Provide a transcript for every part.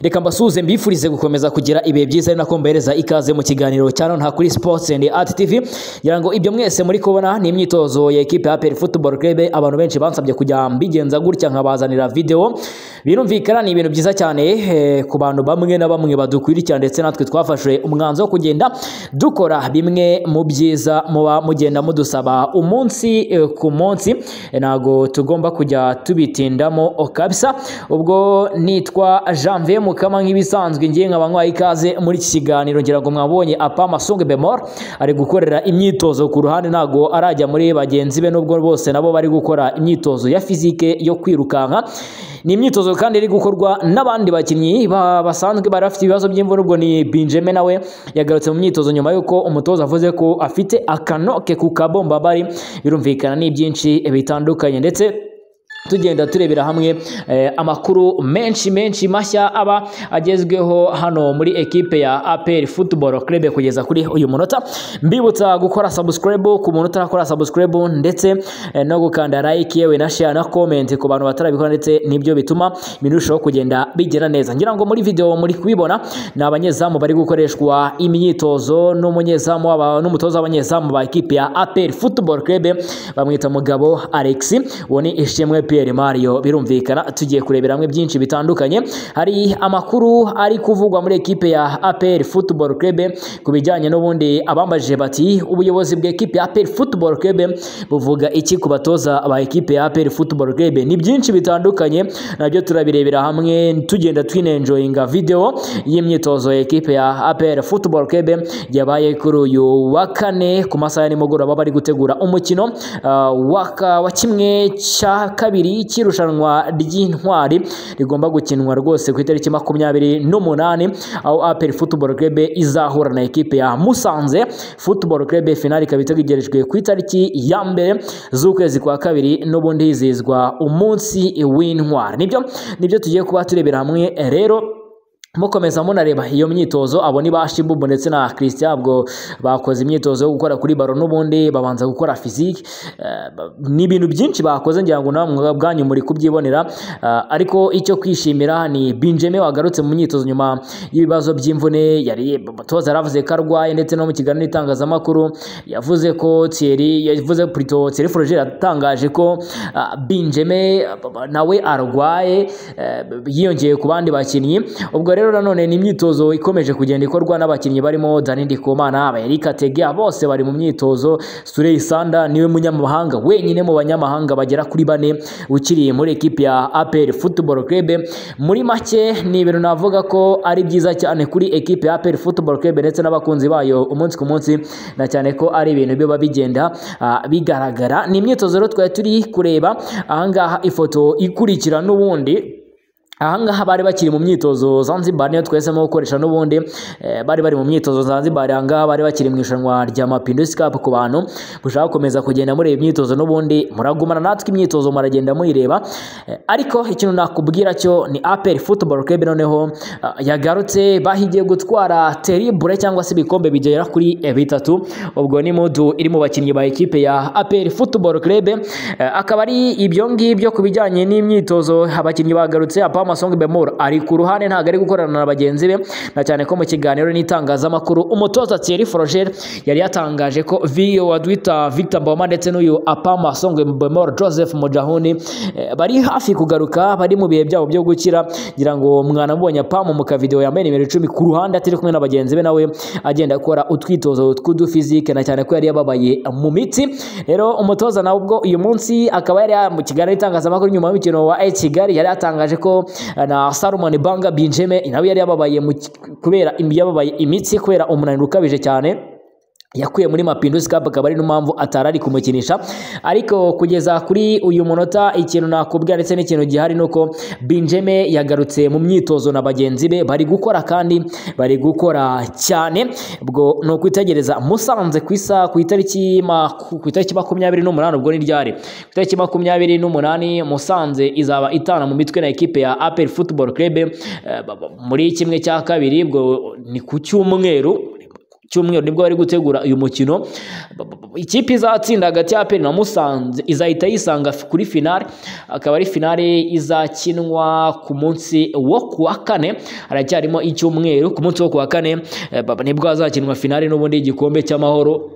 reka mbasuhuze mbifurize gukomeza kugira ibihe byiza ari nako mbahereza ikaze mu kiganiro cya none kuri sports and art tv ngira ngo ibyo mwese muri kubona ni imyitozo ya ekipe ya apel football club abantu benshi bansabye kujya mbigenza gutya nkabazanira video birumvikana ni ibintu byiza cyane eh, ku bantu bamwe na bamwe badukurikira ndetse natwe twafashe umwanzuro wo kugenda dukora bimwe mu byiza muba mugenda mudusaba umunsi eh, ku munsi Eh, ntago tugomba kujya tubitindamo oh, kabisa ubwo nitwa janvier mukama nk'ibisanzwe ngiye nkaba nkwaye ikaze muri iki kiganiro ngira ngo mwabonye apa masungu bemor ari gukorera imyitozo ku ruhande ntago arajya muri bagenzi be nubwo bose nabo bari gukora imyitozo ya fizike yo kwirukanka ni imyitozo kandi iri gukorwa n'abandi bakinnyi ba- basanzwe bari bafite ibibazo by'imvune ubwo ni Benjamin nawe yagarutse mu myitozo nyuma y'uko umutoza avuze ko afite akanoke ku kabombabari birumvikana ni byinshi bitandukanye ndetse tugenda turebera hamwe eh, amakuru menshi menshi mashya aba agezweho hano muri ekipe ya APR Football Club kugeza kuri uyu munota mbibutsa gukora subscribe ku muntu utarakora subscribe ndetse eh, no gukanda like yewe na share na comment ku bantu batarabikora ndetse nibyo bituma ibintu birushaho kugenda bigera neza ngira ngo muri video muri kubibona ni abanyezamu bari gukoreshwa imyitozo n'umunyezamu w'aba- n'umutoza w'abanyezamu ba ekipe ya APR Football Club bamwita mugabo Alex uwo ni Ishimwe Pierre Mario birumvikana tugiye kurebera hamwe byinshi bitandukanye hari amakuru ari kuvugwa muri ekipe ya APR Football Club ku bijyanye n'ubundi abambajije bati ubuyobozi bw'ekipe ya APR Football Club buvuga iki ku batoza ba ekipe ya APR Football Club ni byinshi bitandukanye nabyo turabirebera hamwe tugenda twinenjoyinga video y'imyitozo ya ekipe ya APR Football Club yabaye kuri uyu wa kane ku masaha ya nimugoroba bari gutegura umukino ah, waka- wa kimwe cya kabiri cy'irushanwa ry'intwari rigomba gukinwa rwose ku itariki makumyabiri n'umunani aho APR Football Club izahura na ekipe ya Musanze Football Club finali ikaba itegerejwe ku itariki ya mbere z'ukwezi kwa kabiri n'ubundi hizihizwa umunsi w'intwari nibyo nibyo tugiye kuba turebera hamwe rero mukomeza munareba iyo myitozo abo ni ba Shimbubu ndetse na Christian ubwo bakoze imyitozo yo gukora kuri baro n'ubundi babanza gukora physique Eh, ba- ni ibintu byinshi bakoze ngira ngo namwe ubwanyu muri kubyibonera Eh, ariko icyo kwishimira ni Benjamin wagarutse mu myitozo nyuma y'ibibazo by'imvune yari umutoza yaravuze ko arwaye ndetse no mu kiganiro n'itangazamakuru yavuze ko Thierry yavuze plutôt Thierry Froger yatangaje ko ah, Benjamin ah, nawe arwaye eh, yiyongeye ku bandi bakinnyi ubwo rero nanone ni imyitozo ikomeje kugenda ikorwa n'abakinnyi barimo Dani Ndikumana Eric Atege bose bari mu myitozo Surey Sanda niwe munyamahanga wenyine mu banyamahanga bagera kuri bane ukiri muri ekipi ya APR Football Club muri make ni ibintu navuga ko ari byiza cyane kuri ekipe ya APR Football Club ndetse n'abakunzi bayo umunsi ku munsi na cyane ko ari ibintu biba bigenda ah, bigaragara ni imyitozo rero twari turi kureba ahangaha ifoto ikurikira n'ubundi ahangaha bari bakiri mu myitozo Zanzibar niyo twahisemo gukoresha n'ubundi eh, bari bari mu myitozo Zanzibar ahangaha bari bakiri mu irushanwa rya Mapinduzi Cup ku bantu mushaka gukomeza kugenda muri iyi myitozo n'ubundi muragumana natwe imyitozo muragenda muyireba Eh, ariko ikintu nakubwira cyo ni APR Football Club noneho ah, yagarutse bahigiye gutwara terrible cyangwa se ibikombe bigera kuri eh, bitatu ubwo ni modu iri mu bakinnyi ba ekipe ya APR Football Club eh, akaba ari ibyo ngibyo ku bijyanye n'imyitozo abakinnyi bagarutse apa Masong Bemur ari ku ruhande ntabwo ari gukorana na bagenzi be na cyane ko mu kiganiro n'itangazamakuru umutoza Thierry Froger yari yatangaje ko Vio Wadwita Victor Mboma ndetse n'uyu apa Masong Bemor Joseph Mujahuni eh, bari hafi kugaruka bari mu bihe byabo byo gukira ngira ngo mwanamubonye apa mu mukavideo yambaye nimero icumi ku ruhande atari kumwe na bagenzi be nawe agenda akora utwitozo tw'udufizike na cyane ko yari yababaye mu mitsi rero umutoza nawe ubwo uyu munsi akaba yari ya- mu kiganiro n'itangazamakuru nyuma y'umukino wa AS Kigali yari yatangaje ko eh, na Salomon Banga Benjamin nawe yari yababaye mu ki- kubera yababaye imitsi kubera umunaniro ukabije cyane yakuye muri Mapinduzi Cup akaba ari n'impamvu atari ari kumukinisha ariko kugeza kuri uyu munota ikintu nakubwira ndetse n'ikintu gihari ni uko Benjamin yagarutse mu myitozo na bagenzi be bari gukora kandi bari gukora cyane ubwo ni ukwitegereza musanze ku isa ku itariki maku- ku itariki makumyabiri n'umunani ubwo ni ryari ku itariki makumyabiri n'umunani musanze izaba itana mu mitwe na ekipe ya APR Football Club eh, muri kimwe cya kabiri ubwo ni ku cyumweru cyumweru nibwo bari gutegura uyu mukino ikipe izatsinda hagati ya aperi na musanze izahita yisanga kuri finale akaba ari finale izakinwa ku munsi wo ku wa kane haracyarimo icyumweru ku munsi wo ku wa kane eh, ba- nibwo hazakinwa finale n'ubundi igikombe cy'amahoro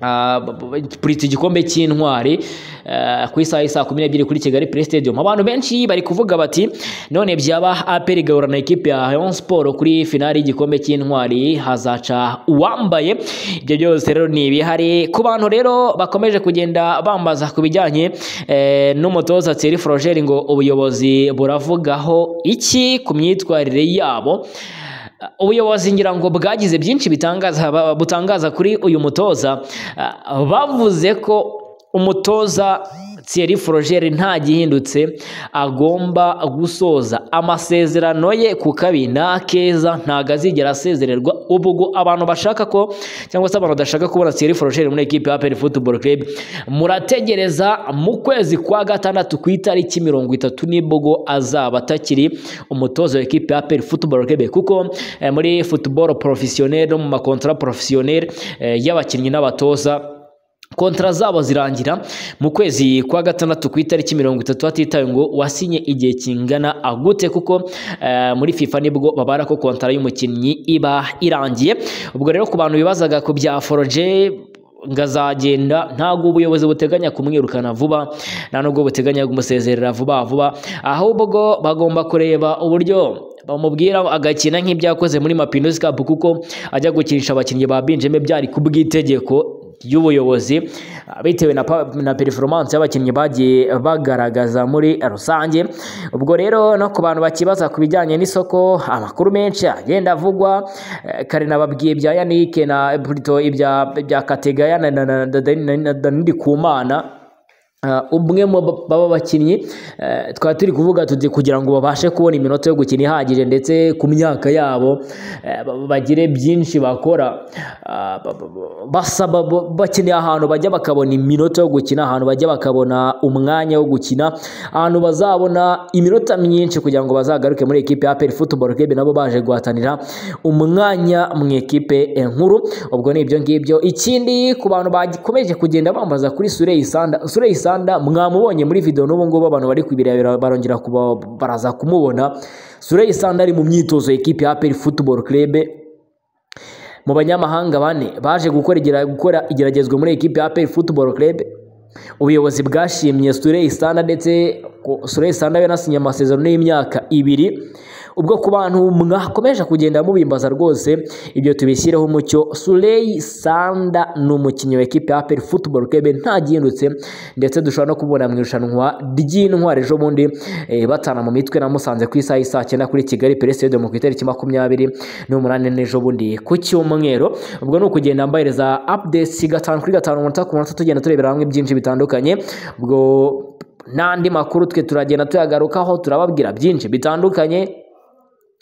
Ah, b- b- kuri iki gikombe cy'intwari eh, ku isaha isa kumi n'ebyiri kuri kigali play stadium abantu benshi bari kuvuga bati none byaba aperi igahura na ekipe ya rayon sport kuri finali y'igikombe cy'intwari hazaca uwambaye ibyo byose rero ni ibihari ku bantu rero bakomeje kugenda bambaza ku bijyanye eh, n'umutoza Thierry Frogeri ngo ubuyobozi buravugaho iki ku myitwarire yabo ubuyobozi ngira ngo bwagize byinshi bitangaza ba- butangaza kuri uyu mutoza Ah, bavuze ko umutoza Thierry Frogeri nta gihindutse agomba gusoza amasezerano ye ku kabi nta keza ntago azigera asezererwa ubwo abantu bashaka ko cyangwa se abantu badashaka kubona Thierry Frogeri muri ekipe ya APR Football Club murategereza mu kwezi kwa gatandatu ku itariki mirongo itatu nibwo azaba atakiri umutoza wa ekipe ya APR Football Club kuko eh, muri football professionnel no mu makontra professionnel eh, y'abakinnyi n'abatoza kontara zabo zirangira mu kwezi kwa gatandatu ku itariki mirongo itatu hatitawe ngo wasinye igihe kingana agute kuko eh, muri fifa nibwo babara ko kontara y'umukinnyi iba irangiye ubwo rero ku bantu bibazaga ku bya foroje ngo azagenda ntabwo ubuyobozi buteganya kumwirukana vuba nta nubwo buteganya kumusezerera vuba vuba ahubwo bagomba kureba uburyo bamubwira agakina nk'ibyakoze muri mapinusi kapu kuko ajya gukinisha abakinnyi ba binjeme byari ku bw'itegeko ry'ubuyobozi bitewe na, pa- na performance y'abakinnyi bagiye bagaragaza muri rusange ubwo rero no ku bantu bakibaza ku bijyanye n'isoko amakuru menshi agenda avugwa eh, kare nababwiye ibya yanike na plutôt ibya ibya kategaya na na- na- na- na- na- na ndikumana Uh, umwe mu ba- baba bakinnyi eh, twari turi kuvuga tuti kugira ngo babashe kubona iminota yo gukina ihagije ndetse ku myaka yabo eh, ba- bagire byinshi bakora ah, ba- ba- ba- basaba ba- bakeneye ahantu bajya bakabona iminota yo gukina ahantu bajya bakabona umwanya wo gukina ahantu bazabona iminota myinshi kugira ngo bazagaruke muri ekipe ya APR Football Club nabo baje guhatanira umwanya mu ekipe eh, nkuru ubwo ni ibyo ngibyo ikindi ku bantu bakomeje kugenda bambaza kuri Surey Sanda Surey Sanda mwamubonye muri video n'ubu ngubu abantu bari kubirebera barongera kuba baraza kumubona Surey Sanda ari mu myitozo ekipe ya APR Football Club mu banyamahanga bane baje gukora igera- gukora igeragezwa muri ekipe ya APR Football Club ubuyobozi bwashimye Surey Sanda ndetse ko- Surey Sanda we nasinye amasezerano y'imyaka ibiri ubwo ku bantu mwakomeje kugenda mubimbaza rwose ibyo tubishyireho umucyo Surey Sanda ni umukinnyi wa ekipe ya APR Football Club nta gihindutse ndetse dushobora no kubona mu irushanwa ry'intwari ejo bundi eh, batana mu mitwe na Musanze ku isaha y'isaa cyenda kuri Kigali Play Stadium ku itariki makumyabiri n'umunani n'ejo bundi ku cyumweru ubwo ni ukugenda mbahereza updates gatanu kuri gatanu umunota ku munota tugenda turebera hamwe byinshi bitandukanye ubwo n'andi makuru twe turagenda tuyagarukaho turababwira byinshi bitandukanye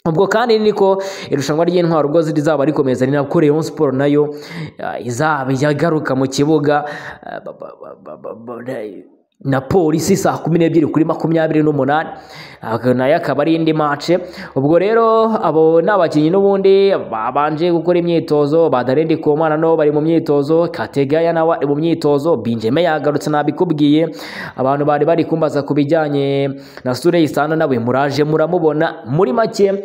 ubwo kandi niko irushanwa ry'intwaro ubwo rizaba rikomeza ni nabwo Rayon Sport nayo ah, izaba yagaruka mu kibuga ah, ba- ba- ba- ba- ba- ba- na- na polisi saa kumi n'ebyiri kuri makumyabiri n'umunani Aka nayo akaba ari indi mace ubwo rero abo ni abakinnyi n'ubundi babanje gukora imyitozo badarendi komana nabo bari mu myitozo kategaya nawe ari mu myitozo binjeme yagarutse nabikubwiye abantu bari bari kumbaza ku bijyanye na Surey Sanda nawe muraje muramubona muri make eh,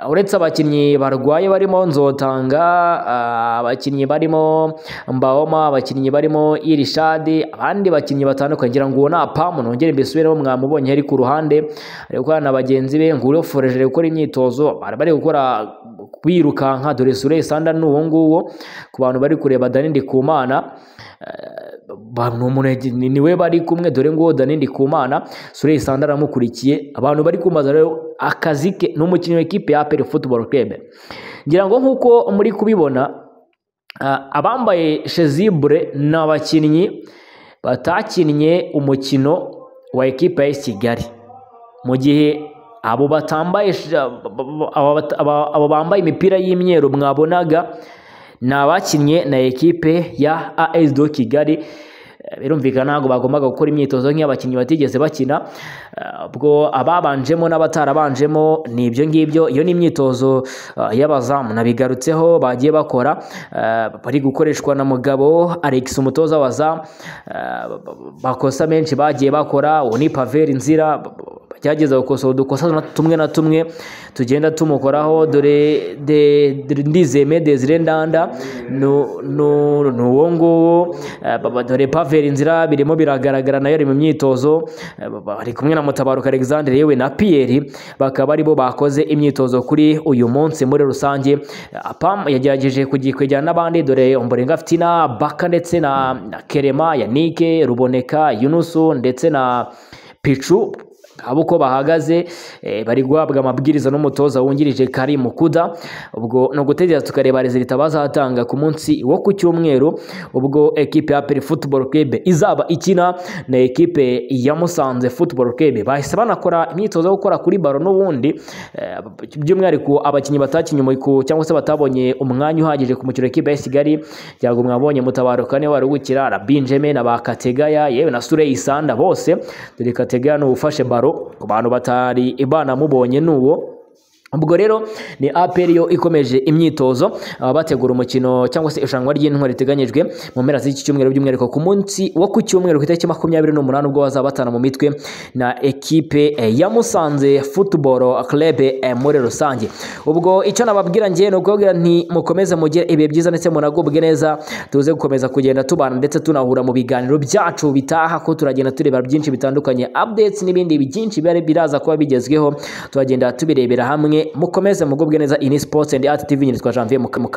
uretse abakinnyi barwaye barimo Nzotanga ah, abakinnyi barimo Mbaoma abakinnyi barimo Irishadi abandi bakinnyi batandukanye ngira ngo uwo ni apamu nongere mbisubiremo mwamubonye ari ku ruhande ari gukorana na bagenzi be ngo uroforeje gukora imyitozo bari bari gukora birukanka dore Surey Sanda ni uwo nguwo ku bantu bari kureba Dani Ndikumana ba- ni umuntu yagi- ni- ni we bari kumwe dore ngo Dani Ndikumana Surey Sanda aramukurikiye abantu bari kumbaza rero akazi ke ni umukinnyi w'ikipe ya APR Football Club ngira ngo nk'uko muri kubibona Ah, abambaye shezibure ni abakinnyi batakinnye umukino wa ekipa ya AS Kigali mu gihe abo batambaye sh- aba- bata- aba aba bambaye imipira y'imyeru mwabonaga ni abakinnye na ekipe ya AS do Kigali Eh, birumvikana ntabwo bagombaga gukora imyitozo nk'iy'abakinnyi batigeze bakina Eh, ubwo ababanjemo n'abatarabanjemo ni ibyo ngibyo iyo ni imyitozo eh, y'abazamu nabigarutseho bagiye bakora eh, bari gukoreshwa na mugabo Alex umutoza w'abazamu Eh, bakosa menshi bagiye bakora uwo ni Pavel Nzira byageza gukosora udukosa tumwe na tumwe tugenda tumukoraho dore de, de, ndizeme Desire Ndanda nu- nu- ni uwo nguwo Eh, baba- dore Pavel Nzira birimo biragaragara nayo ari mu myitozo Eh, baba- ari kumwe na Mutabaruka Alexandre yewe na Pierre bakaba aribo bakoze imyitozo kuri uyu munsi muri rusange Eh, Apam yagerageje kugikwejyana n'abandi dore Ombolenga Fitina Baka ndetse na, na Kerema Yannick Ruboneka Yunusu ndetse na Pichu abo uko bahagaze eh, bari guhabwa amabwiriza n'umutoza wungirije Karim Mukuda ubwo ni ugutegereza tukareba resulta bazatanga ku munsi wo ku cyumweru ubwo ekipe ya Peri Football Club izaba ikina na ekipe ya Musanze Football Club bahise banakora imyitozo yo gukora kuri baro n'ubundi eh, by'umwihariko abakinnyi batakinnye umuriko cyangwa se batabonye umwanya uhagije ku mukino w'ikipe ya Kigali byago mwabonye mutabaruka niwe wari ugukira na Benjamin na Bakategaya yewe na Surey Sanda bose dore Kategaya ni uwufashe baro ku bantu batari banamubonye ni uwo ubwo rero ni APR yo ikomeje imyitozo ah, bategura umukino cyangwa se irushanwa ry'intwari riteganyijwe mu mpera z'iki cyumweru by'umwihariko ku munsi wo ku cyumweru ku itariki makumyabiri n'umunani ubwo bazaba batana mu mitwe na ekipe eh, ya Musanze Football Club eh, muri rusange ubwo icyo nababwira njye ni ukubabwira nti mukomeze mugire ibihe byiza ndetse munagubwe neza tuze gukomeza kugenda tubana ndetse tunahura mu biganiro byacu bitaha ko turagenda tureba byinshi bitandukanye updates n'ibindi byinshi bari biraza kuba bigezweho turagenda tubirebera hamwe mukomeze mugubwe neza ini sports and art tv nyiri twa janvier mukamuka